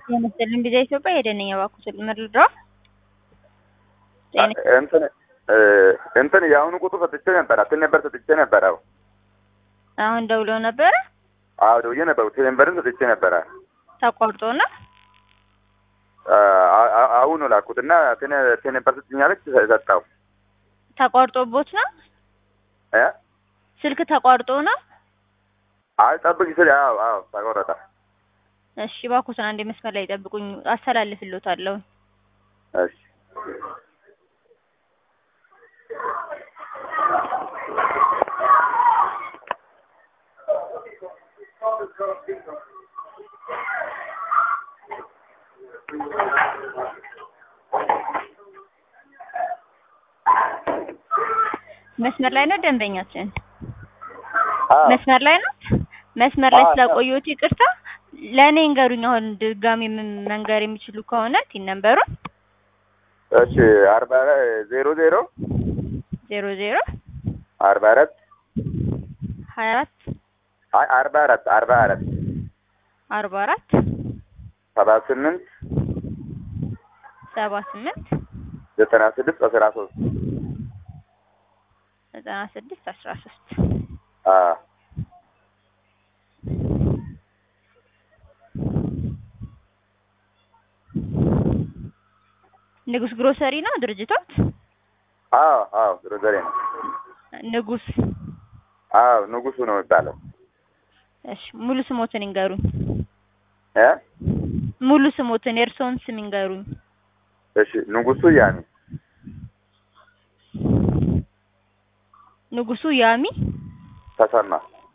የመሰልን ቪዛ ኢትዮጵያ ሄደንኛ እባክዎ ስል ምርድሮ እንትን እንትን የአሁኑ ቁጥር ሰጥቼ ነበረ እንትን ነበር ሰጥቼ ነበረ። አሁን ደውሎ ነበረ። አዎ ደውዬ ነበር። ቴሌንበርን ሰጥቼ ነበረ። ተቆርጦ ነው አሁን ነው ላኩት እና ቴሌንበር ስትኛለች ሰጣው። ተቆርጦቦት ነው እ ስልክ ተቋርጦ ነው። አይ ጠብቅ ስል አዎ አዎ ተቆረጠ። እሺ እባክዎትን አንዴ መስመር ላይ ጠብቁኝ፣ አስተላልፍልዎታለሁ። እሺ መስመር ላይ ነው ደንበኛችን? አዎ መስመር ላይ ነው። መስመር ላይ አዎ፣ ስላቆየሁት ይቅርታ። ለእኔ እንገሩኝ። አሁን ድጋሚ ምን መንገር የሚችሉ ከሆነ ቲን ነምበሩን እሺ አርባ ዜሮ ዜሮ ዜሮ ዜሮ አርባ አራት ሀያ አራት አይ አርባ አራት አርባ አራት አርባ አራት ሰባ ስምንት ሰባ ስምንት ዘጠና ስድስት አስራ ሶስት ዘጠና ስድስት አስራ ሶስት አዎ ንጉስ ግሮሰሪ ነው ድርጅቶት? አዎ አዎ ግሮዘሬ ነው። ንጉስ አዎ ንጉሱ ነው የሚባለው። እሺ ሙሉ ስሞትን ይንገሩኝ። እ ሙሉ ስሞትን የእርስዎን ስም ይንገሩኝ። እሺ ንጉሱ ያሚ ንጉሱ ያሚ ተሰማ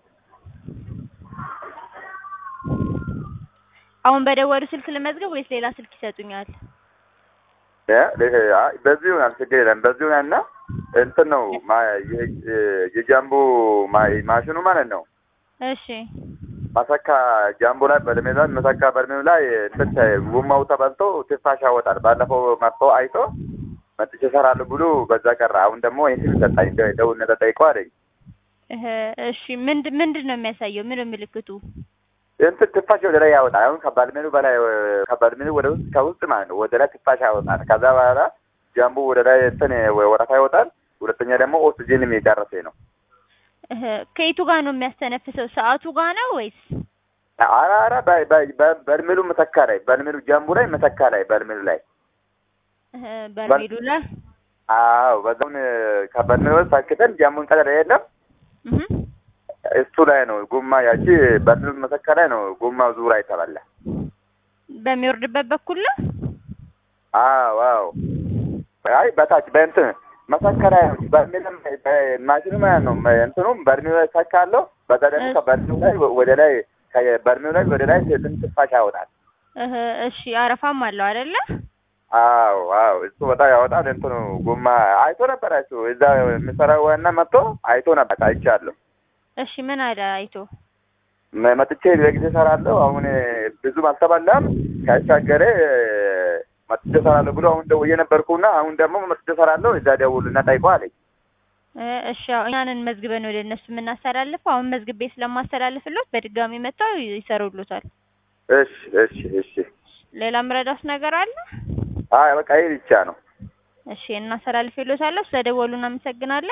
አሁን በደወሉ ስልክ ልመዝገብ ወይስ ሌላ ስልክ ይሰጡኛል? እ አይ በዚህ ይሆናል ችግር የለም። በዚህ ይሆናል እና እንትን ነው ማ- የ- የጃምቦ ማ- ማሽኑ ማለት ነው እሺ መሰካ ጃምቦ ላይ በእድሜ ላይ መሰካ በእድሜው ላይ እንትን ተ- ጎማው ተበልቶ ትንፋሽ ያወጣል። ባለፈው መጥቶ አይቶ መጥቼ እሰራለሁ ብሎ በዛ ቀረ። አሁን ደግሞ ይህን ሰጣኝ ደ- ደውል ተጠይቀው አለኝ። እህ፣ እሺ ምንድን ምንድን ነው የሚያሳየው? ምን ነው ምልክቱ? እንትን ትንፋሽ ወደ ላይ ያወጣል። አሁን ከባድሜኑ በላይ ከባድሜኑ ወደ ውስጥ ከውስጥ ማለት ነው ወደ ላይ ትንፋሽ ያወጣል። ከዛ በኋላ ጃምቦ ወደ ላይ እንትን ወረፋ ይወጣል። ሁለተኛ ደግሞ ኦክሲጅን የሚጨርሰኝ ነው። እህ፣ ከየቱ ጋር ነው የሚያስተነፍሰው? ሰዓቱ ጋር ነው ወይስ? ኧረ ኧረ በ- በ- በ- በርሜሉ መሰካ ላይ በርሜሉ ጃምቡ ላይ መሰካ ላይ በርሜሉ ላይ እህ፣ በርሜሉ ላይ አዎ በዛውን ከበርሜሉ ላይ ሰክተን ጃምቡን ቀጠለ የለም እህ፣ እሱ ላይ ነው ጎማ ያቺ በርሜሉ መሰካ ላይ ነው ጎማ ዙራ የተባለ በሚወርድበት በኩል ነው። አዎ አዎ አይ በታች በእንትን መሰካ ላይ ነው በርሜሉ ማሽኑ ማለት ነው እንትኑም በርሜሉ ላይ ሰካለሁ በዛ ደግሞ እሺ። ከበርሜሉ ላይ ወደ ላይ ከበርሜሉ ላይ ወደ ላይ ትንሽ ትንፋሽ ያወጣል እህ፣ እሺ አረፋም አለው አይደለ? አዎ አዎ እሱ በጣም ያወጣል። እንትኑ ጎማ አይቶ ነበር እሱ እዛ የሚሰራው ዋና መጥቶ አይቶ ነበር አይቻለሁ። እሺ ምን አለ አይቶ? መ- መጥቼ በጊዜ እሰራለሁ አሁን ብዙም አልተበላም ካሻገረ መጥቼ እሰራለሁ ብሎ አሁን ደውዬ ነበርኩና አሁን ደግሞ መጥቼ እሰራለሁ እዛ ደውልና ጠይቀው አለኝ። እ፣ እሺ አዎ፣ እኛንን መዝግበን ወደ እነሱ የምናስተላልፈው አሁን መዝግቤ ስለማስተላልፍሎት በድጋሚ መጥተው ይሰሩሉታል። እሺ እሺ እሺ ሌላ ምረዳት ነገር አለ? አይ በቃ ይሄ ብቻ ነው። እሺ እናስተላልፍሎታለሁ። ስለደወሉ እናመሰግናለን።